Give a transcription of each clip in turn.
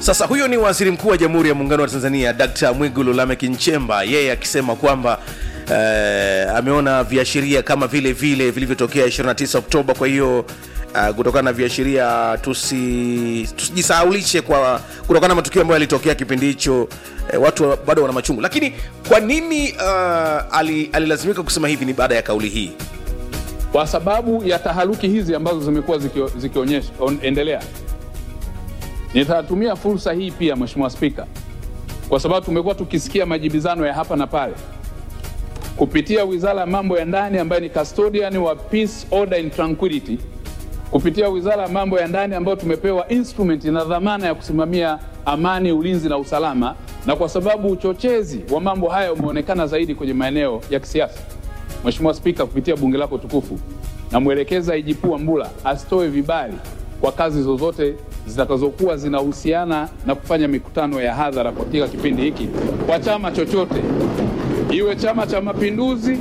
Sasa huyo ni waziri mkuu wa Jamhuri ya Muungano wa Tanzania Dkt. Mwigulu Lameck Nchemba, yeye akisema kwamba eh, ameona viashiria kama vile vile vilivyotokea 29 Oktoba. Kwa hiyo uh, kutokana na viashiria tusi tusijisahaulishe kwa kutokana na matukio ambayo yalitokea kipindi hicho eh, watu bado wana machungu. Lakini kwa nini uh, ali, alilazimika kusema hivi? Ni baada ya kauli hii kwa sababu ya taharuki hizi ambazo zimekuwa zikio- zikionyesha on- endelea. Nitatumia fursa hii pia, Mheshimiwa Spika, kwa sababu tumekuwa tukisikia majibizano ya hapa na pale kupitia Wizara ya Mambo ya Ndani ambayo ni custodian wa peace, order and tranquility, kupitia Wizara ya Mambo ya Ndani ambayo tumepewa instrument na dhamana ya kusimamia amani, ulinzi na usalama, na kwa sababu uchochezi wa mambo haya umeonekana zaidi kwenye maeneo ya kisiasa Mheshimiwa Spika, kupitia bunge lako tukufu, namwelekeza IGP Wambura asitoe vibali kwa kazi zozote zitakazokuwa zinahusiana na kufanya mikutano ya hadhara katika kipindi hiki kwa chama chochote, iwe Chama cha Mapinduzi,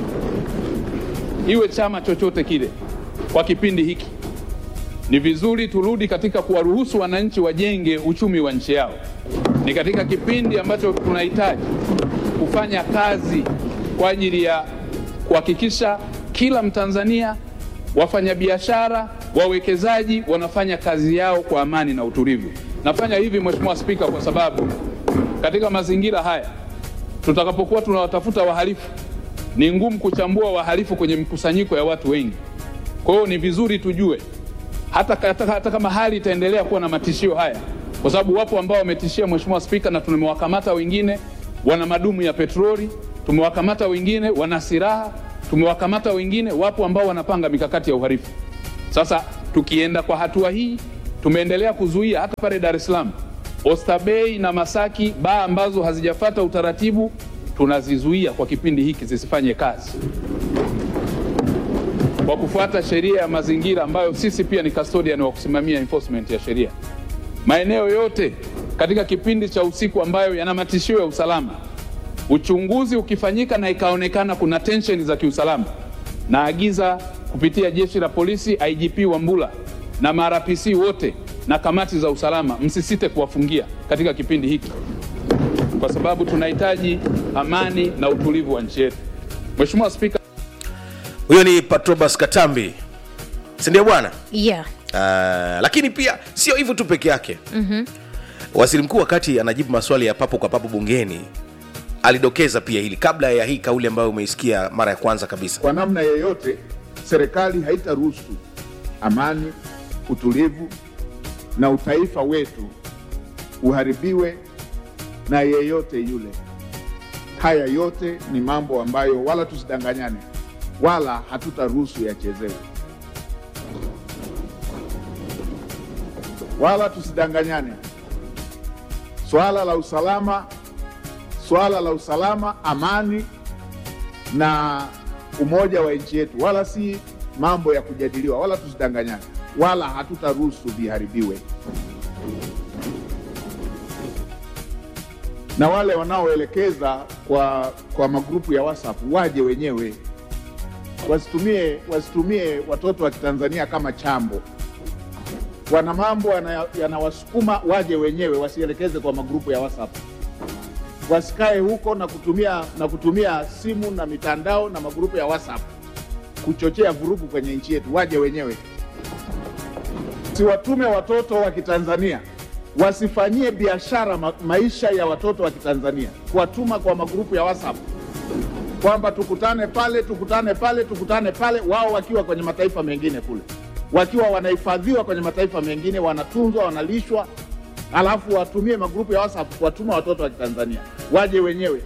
iwe chama chochote kile. Kwa kipindi hiki ni vizuri turudi katika kuwaruhusu wananchi wajenge uchumi wa nchi yao. Ni katika kipindi ambacho tunahitaji kufanya kazi kwa ajili ya kuhakikisha kila Mtanzania, wafanyabiashara, wawekezaji wanafanya kazi yao kwa amani na utulivu. Nafanya hivi Mheshimiwa Spika, kwa sababu katika mazingira haya tutakapokuwa tunawatafuta wahalifu, ni ngumu kuchambua wahalifu kwenye mkusanyiko ya watu wengi. Kwa hiyo ni vizuri tujue hata, hata, hata kama hali itaendelea kuwa na matishio haya, kwa sababu wapo ambao wametishia Mheshimiwa Spika, na tumewakamata wengine wana madumu ya petroli, tumewakamata wengine wana silaha, tumewakamata wengine, wapo ambao wanapanga mikakati ya uhalifu. Sasa tukienda kwa hatua hii, tumeendelea kuzuia hata pale Dar es Salaam, Oysterbay na Masaki, baa ambazo hazijafata utaratibu tunazizuia kwa kipindi hiki zisifanye kazi kwa kufuata sheria ya mazingira ambayo sisi pia ni custodian wa kusimamia enforcement ya sheria. Maeneo yote katika kipindi cha usiku ambayo yana matishio ya usalama, uchunguzi ukifanyika na ikaonekana kuna tension za kiusalama, naagiza kupitia jeshi la polisi, IGP Wambura na marapc wote na kamati za usalama, msisite kuwafungia katika kipindi hiki, kwa sababu tunahitaji amani na utulivu wa nchi yetu. Mheshimiwa Spika, huyo ni Patrobas Katambi, si ndio bwana? yeah. Uh, lakini pia sio hivyo tu peke yake mm-hmm. Waziri mkuu wakati anajibu maswali ya papo kwa papo bungeni alidokeza pia hili kabla ya hii kauli ambayo umeisikia mara ya kwanza kabisa. Kwa namna yeyote, serikali haitaruhusu amani, utulivu na utaifa wetu uharibiwe na yeyote yule. Haya yote ni mambo ambayo wala tusidanganyane, wala hatutaruhusu yachezewe, wala tusidanganyane. Swala la usalama, swala la usalama, amani na umoja wa nchi yetu, wala si mambo ya kujadiliwa, wala tusidanganyane, wala hatutaruhusu viharibiwe. Na wale wanaoelekeza kwa, kwa magrupu ya WhatsApp waje wenyewe, wasitumie, wasitumie watoto wa Kitanzania kama chambo. Wana mambo yana- yanawasukuma waje wenyewe, wasielekeze kwa magrupu ya WhatsApp wasikae huko na kutumia, na kutumia simu na mitandao na magrupu ya WhatsApp kuchochea vurugu kwenye nchi yetu. Waje wenyewe, siwatume watoto wa Kitanzania wasifanyie biashara ma maisha ya watoto wa Kitanzania, kuwatuma kwa magrupu ya WhatsApp kwamba tukutane pale, tukutane pale, tukutane pale, wao wakiwa kwenye mataifa mengine kule, wakiwa wanahifadhiwa kwenye mataifa mengine, wanatunzwa, wanalishwa, alafu watumie magrupu ya WhatsApp kuwatuma watoto wa Kitanzania. Waje wenyewe.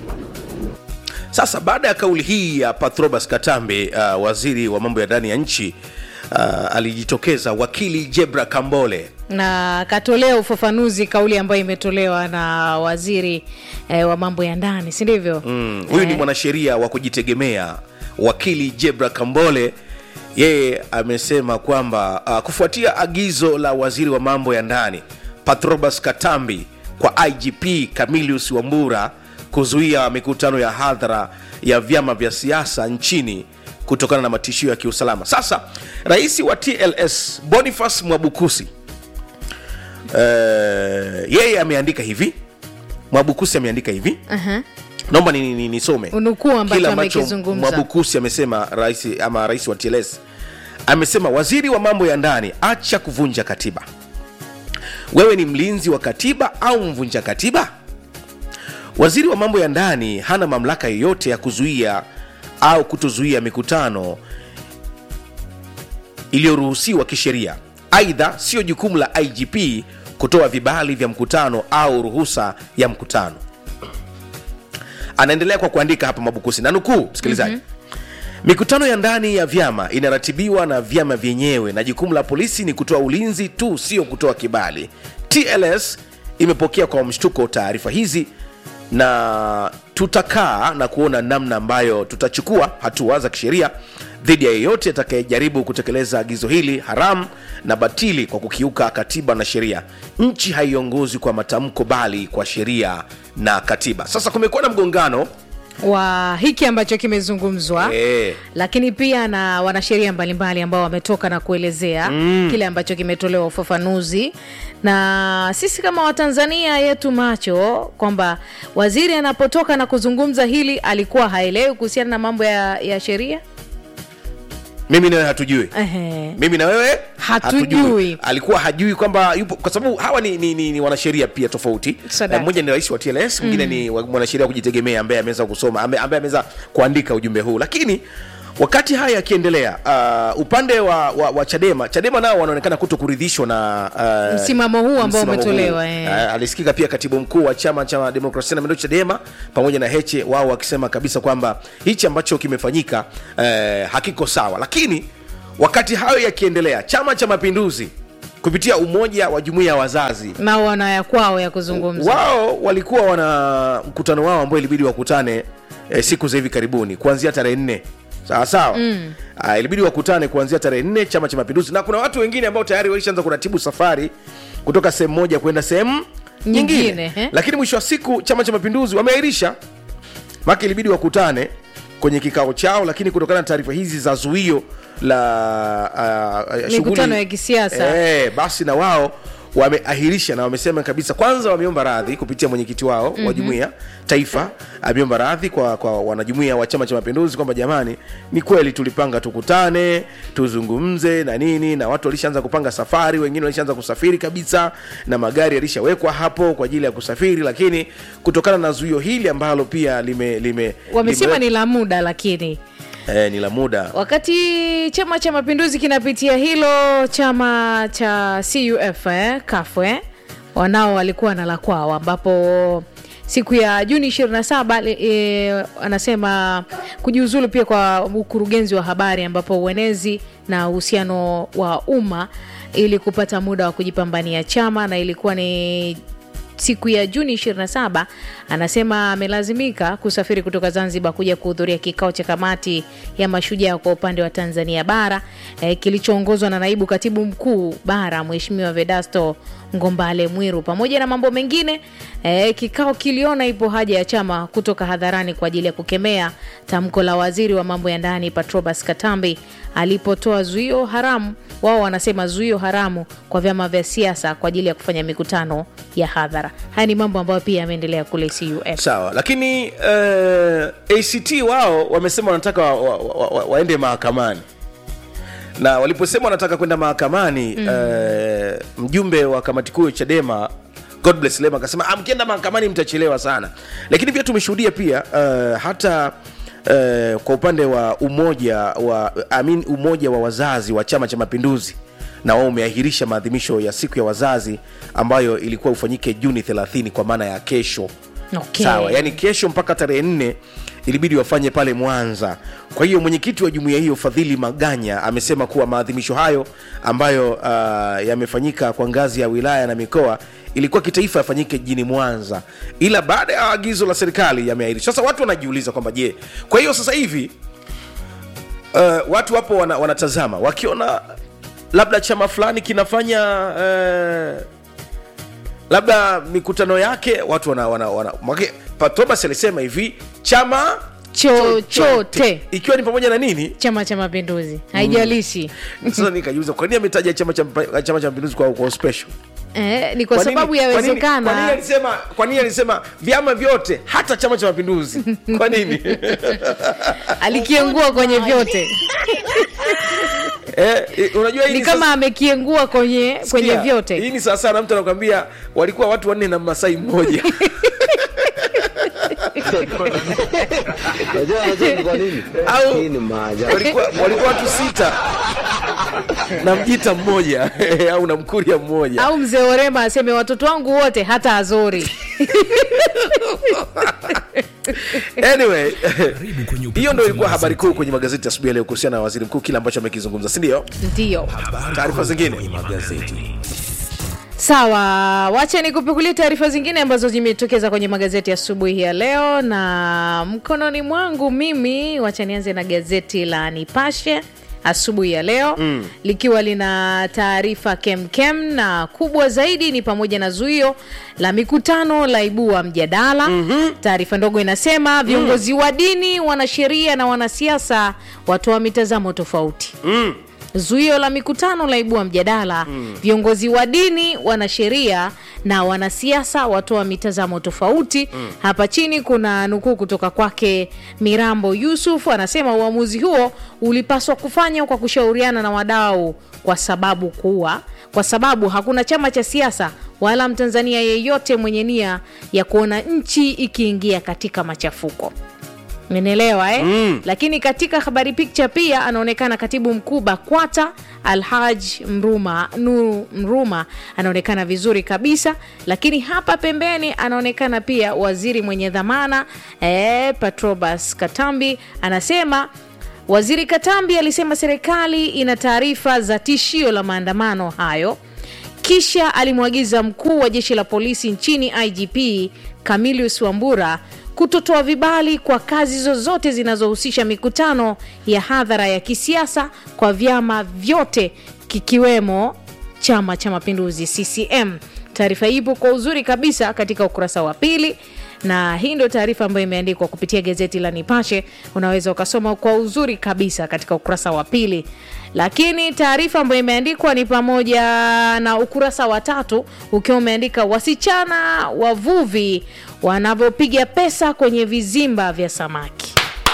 Sasa baada ya kauli hii ya Patrobas Katambe, uh, waziri wa mambo ya ndani ya nchi uh, alijitokeza wakili Jebra Kambole na katolea ufafanuzi kauli ambayo imetolewa na waziri eh, wa mambo ya ndani si ndivyo Mm, huyu ni mwanasheria wa kujitegemea wakili Jebra Kambole. Yeye amesema kwamba uh, kufuatia agizo la waziri wa mambo ya ndani Patrobas Katambi kwa IGP Camilius Wambura kuzuia mikutano ya hadhara ya vyama vya siasa nchini kutokana na matishio ya kiusalama. Sasa rais wa TLS Boniface Mwabukusi eh, yeye ameandika hivi mwabukusi ameandika hivi Aha. naomba nisome ni, ni nisome. Unukuu ambacho Kile ambacho amekizungumza. mwabukusi amesema rais ama rais wa tls amesema waziri wa mambo ya ndani acha kuvunja katiba wewe ni mlinzi wa katiba au mvunja katiba waziri wa mambo ya ndani hana mamlaka yoyote ya kuzuia au kutozuia mikutano iliyoruhusiwa kisheria aidha sio jukumu la igp kutoa vibali vya mkutano au ruhusa ya mkutano anaendelea kwa kuandika hapa mabukusi na nukuu msikilizaji mm-hmm. mikutano ya ndani ya vyama inaratibiwa na vyama vyenyewe na jukumu la polisi ni kutoa ulinzi tu sio kutoa kibali tls imepokea kwa mshtuko taarifa hizi na tutakaa na kuona namna ambayo tutachukua hatua za kisheria dhidi ya yeyote atakayejaribu kutekeleza agizo hili haramu na batili kwa kukiuka katiba na sheria nchi haiongozwi kwa matamko bali kwa sheria na katiba sasa kumekuwa na mgongano wa hiki ambacho kimezungumzwa Eh. lakini pia na wanasheria mbalimbali ambao wametoka na kuelezea mm. kile ambacho kimetolewa ufafanuzi na sisi kama watanzania yetu macho kwamba waziri anapotoka na kuzungumza hili alikuwa haelewi kuhusiana na mambo ya, ya sheria mimi nawe hatujui Ehe. mimi na wewe Hatujui. alikuwa hajui kwamba yupo kwa sababu hawa ni, ni, ni, ni wanasheria pia tofauti Sadaka. Eh, mmoja ni rais wa tls mwingine mm. ni wa- mwanasheria wa kujitegemea ambaye ameweza kusoma ambaye ambaye ameweza kuandika ujumbe huu lakini wakati haya yakiendelea uh, upande wa, wa, wa chadema chadema nao wanaonekana kuto kuridhishwa na uh, Msimamo huu ambao msimamo umetolewa, huu. eh. Uh, alisikika pia katibu mkuu wa chama cha demokrasia na maendeleo chadema pamoja na heche wao wakisema kabisa kwamba hichi ambacho kimefanyika eh, hakiko sawa lakini wakati hayo yakiendelea chama cha mapinduzi kupitia umoja wa jumuiya ya wazazi nao wana ya kwao ya kuzungumza wao walikuwa wana mkutano wao ambao ilibidi wakutane eh, siku za hivi karibuni kuanzia tarehe nne sawa sawa mm. uh, ilibidi wakutane kuanzia tarehe nne chama cha mapinduzi na kuna watu wengine ambao tayari walishaanza kuratibu safari kutoka sehemu moja kwenda sehemu nyingine, Nyingine, eh. lakini mwisho wa siku chama cha mapinduzi wameahirisha maka ilibidi wakutane kwenye kikao chao lakini kutokana na taarifa hizi za zuio la uh, uh, Mikutano shughuli- ya kisiasa. eh, basi na wao wameahirisha na wamesema kabisa kwanza wameomba radhi kupitia mwenyekiti wao mm-hmm. wa jumuiya taifa ameomba radhi kwa, kwa wanajumuiya wa chama cha mapinduzi kwamba jamani ni kweli tulipanga tukutane tuzungumze na nini na watu walishaanza kupanga safari wengine walishaanza kusafiri kabisa na magari yalishawekwa hapo kwa ajili ya kusafiri lakini kutokana na zuio hili ambalo pia lime, lime, wamesema lime, ni la muda lakini eh, ni la muda wakati chama cha mapinduzi kinapitia hilo chama cha cuf eh, kafu eh, wanao walikuwa na la kwao ambapo siku ya juni 27 li- e, anasema kujiuzulu pia kwa ukurugenzi wa habari ambapo uenezi na uhusiano wa umma ili kupata muda wa kujipambania chama na ilikuwa ni siku ya Juni 27 anasema amelazimika kusafiri kutoka Zanzibar kuja kuhudhuria kikao cha kamati ya mashujaa kwa upande wa Tanzania bara eh, kilichoongozwa na naibu katibu mkuu bara Mheshimiwa Vedasto Ngombale Mwiru. Pamoja na mambo mengine eh, kikao kiliona ipo haja ya chama kutoka hadharani kwa ajili ya kukemea tamko la waziri wa mambo ya ndani Patrobas Katambi alipotoa zuio haramu wao wanasema zuio haramu kwa vyama vya siasa kwa ajili ya kufanya mikutano ya hadhara. Haya ni mambo ambayo pia yameendelea kule CUF. sawa lakini uh, act wao wamesema wanataka wa, wa, wa, wa, waende mahakamani na waliposema wanataka kwenda mahakamani mm. uh, mjumbe wa kamati kuu ya chadema god bless lema akasema "Ah, mkienda mahakamani mtachelewa sana lakini pia tumeshuhudia pia uh, hata uh, kwa upande wa umoja wa I mean, umoja wa wazazi wa chama cha mapinduzi na wao umeahirisha maadhimisho ya siku ya wazazi ambayo ilikuwa ufanyike juni 30 kwa maana ya kesho Okay. sawa yani kesho mpaka tarehe nne ilibidi wafanye pale mwanza kwa hiyo mwenyekiti wa jumuiya hiyo fadhili maganya amesema kuwa maadhimisho hayo ambayo uh, yamefanyika kwa ngazi ya wilaya na mikoa ilikuwa kitaifa yafanyike jijini mwanza ila baada ya agizo la serikali yameahirishwa sasa watu wanajiuliza kwamba je kwa hiyo sasa hivi uh, watu wapo wana, wanatazama wakiona labda chama fulani kinafanya uh, labda mikutano yake watu wana, wana, wana mwake, Pa- Thomas alisema hivi chama Chochote ikiwa ni pamoja na nini Chama cha Mapinduzi haijalishi sasa nikajiuliza kwa nini ametaja chama cha Mpa- chama cha mapinduzi kwa, kwa special eh, ni kwa Kwa nini- sababu kwa nini- kwa nini yawezekana alisema kwa nini alisema vyama vyote hata chama cha mapinduzi kwa nini alikiengua kwenye vyote eh, eh, unajua hii ni ni kama sasa- amekiengua kwenye kwenye Sikia, vyote hii ni sawa sana mtu anakwambia walikuwa watu wanne na masai mmoja Unajua unajua ni kwa nini? Au- Hii ni maajabu. walikuwa, walikuwa watu sita na mjita mmoja au na mkuria mmoja au mzee orema aseme watoto wangu wote hata azori anyway kwenye upekuzi hiyo ndo ilikuwa wa habari magazeti. kuu kwenye magazeti asubuhi ya leo kuhusiana na waziri mkuu kile ambacho amekizungumza si ndio ndio taarifa zingine kwenye magazeti sawa wacha nikupikulia taarifa zingine ambazo zimetokeza kwenye magazeti asubuhi ya leo na mkononi mwangu mimi wacha nianze na gazeti la nipashe asubuhi ya leo mm. likiwa lina taarifa kemkem na kubwa zaidi ni pamoja na zuio la mikutano la ibua mjadala mm-hmm. taarifa ndogo inasema viongozi mm. wa dini wanasheria na wanasiasa watoa mitazamo tofauti mm. zuio la mikutano laibua mjadala mm. viongozi wa dini wanasheria na wanasiasa watoa mitazamo tofauti mm. hapa chini kuna nukuu kutoka kwake mirambo yusuf anasema uamuzi huo ulipaswa kufanywa kwa kushauriana na wadau kwa sababu kuwa kwa sababu hakuna chama cha siasa wala mtanzania yeyote mwenye nia ya kuona nchi ikiingia katika machafuko menelewa eh? mm. lakini katika habari picture pia anaonekana katibu mkuu bakwata alhaj mruma nuru mruma anaonekana vizuri kabisa lakini hapa pembeni anaonekana pia waziri mwenye dhamana eh, patrobas katambi anasema waziri katambi alisema serikali ina taarifa za tishio la maandamano hayo kisha alimwagiza mkuu wa jeshi la polisi nchini igp camilius wambura kutotoa vibali kwa kazi zozote zinazohusisha mikutano ya hadhara ya kisiasa kwa vyama vyote kikiwemo chama cha mapinduzi ccm taarifa hii ipo kwa uzuri kabisa katika ukurasa wa pili na hii ndio taarifa ambayo imeandikwa kupitia gazeti la nipashe unaweza ukasoma kwa uzuri kabisa katika ukurasa wa pili lakini taarifa ambayo imeandikwa ni pamoja na ukurasa wa tatu ukiwa umeandika wasichana wavuvi wanavyopiga pesa kwenye vizimba vya samaki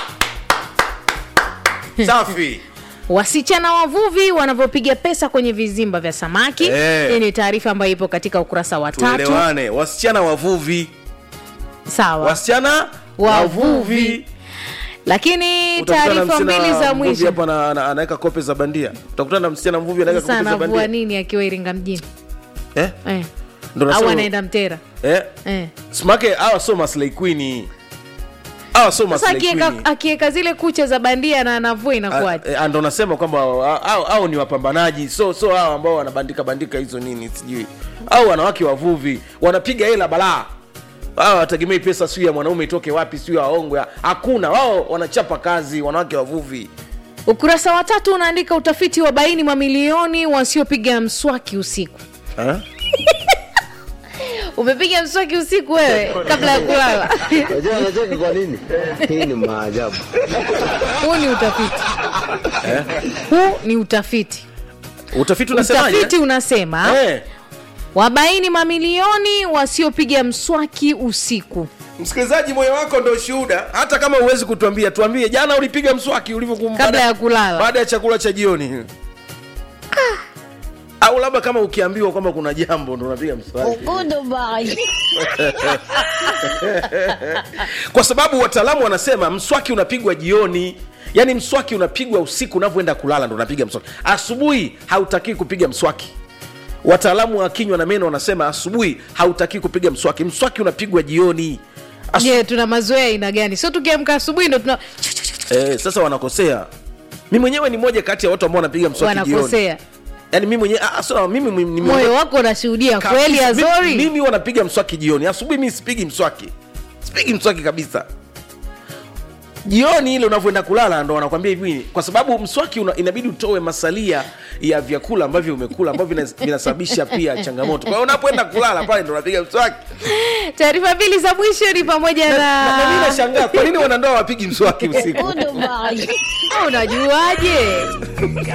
safi wasichana wavuvi wanavyopiga pesa kwenye vizimba vya samaki Eh. hii ni taarifa ambayo ipo katika ukurasa wa tatu tuelewane wasichana wavuvi sawa wasichana Wavuvi. lakini Utakutana na taarifa msichana mbili za mvuvi mwisho hapa ana- ana- anaweka kope za bandia utakutana na msichana mvuvi anaweka sasa kope za anavua bandia nini akiwa iringa mjini eh? eh. Ndo au nasema- anaenda mtera eh? eh. smake hawa so maslay queen hawa so sasa maslay akieka queen akieka zile kucha za bandia na anavua inakuwaje Ah, eh, ndo nasema kwamba au, au ni wapambanaji so so hao ambao wanabandika bandika hizo nini sijui au wanawake wavuvi wanapiga hela balaa wao wategemei pesa siu ya mwanaume itoke wapi siu ya waongwe hakuna wao wanachapa kazi wanawake wavuvi ukurasa wa tatu unaandika utafiti wa baini mamilioni wasiopiga mswaki usiku eh? umepiga mswaki usiku wewe kabla ya kulala Unajua unajua ni kwa nini? Hii ni maajabu. huu ni utafiti huu ni utafiti utafiti unasemaje utafiti unasema eh? wabaini mamilioni wasiopiga mswaki usiku msikilizaji moyo wako ndo shuhuda hata kama huwezi kutuambia tuambie jana ulipiga mswaki ulivyokum- Kabla baada- ya kulala. baada ya chakula cha jioni au labda kama ukiambiwa kwamba kuna jambo ndo unapiga mswaki kwa sababu wataalamu wanasema mswaki unapigwa jioni yaani mswaki unapigwa usiku unavyoenda kulala ndo unapiga mswaki asubuhi hautakii kupiga mswaki wataalamu wa kinywa na meno wanasema asubuhi hautakii kupiga mswaki mswaki unapigwa jioni Asu- je tuna mazoea aina gani sio tukiamka asubuhi ndo tuna eh, sasa wanakosea mi mwenyewe ni moja kati ya watu ambao wanapiga mswaki jioni wanakosea yaani mi mwenyewe ah, so, mimi ni- ni- moyo wako unashuhudia kabisa. kweli Mimi- azori mimi wanapiga mswaki jioni asubuhi mi sipigi mswaki sipigi mswaki kabisa jioni ile unavyoenda kulala ndo wanakwambia hivi kwa sababu mswaki una, inabidi utoe masalia ya vyakula ambavyo umekula ambavyo vina- vinasababisha pia changamoto kwa hiyo unapoenda kulala pale ndo unapiga mswaki taarifa mbili za mwisho ni pamoja na, na, na mi na nashangaa kwa nini wanandoa wapigi mswaki usiku unajuaje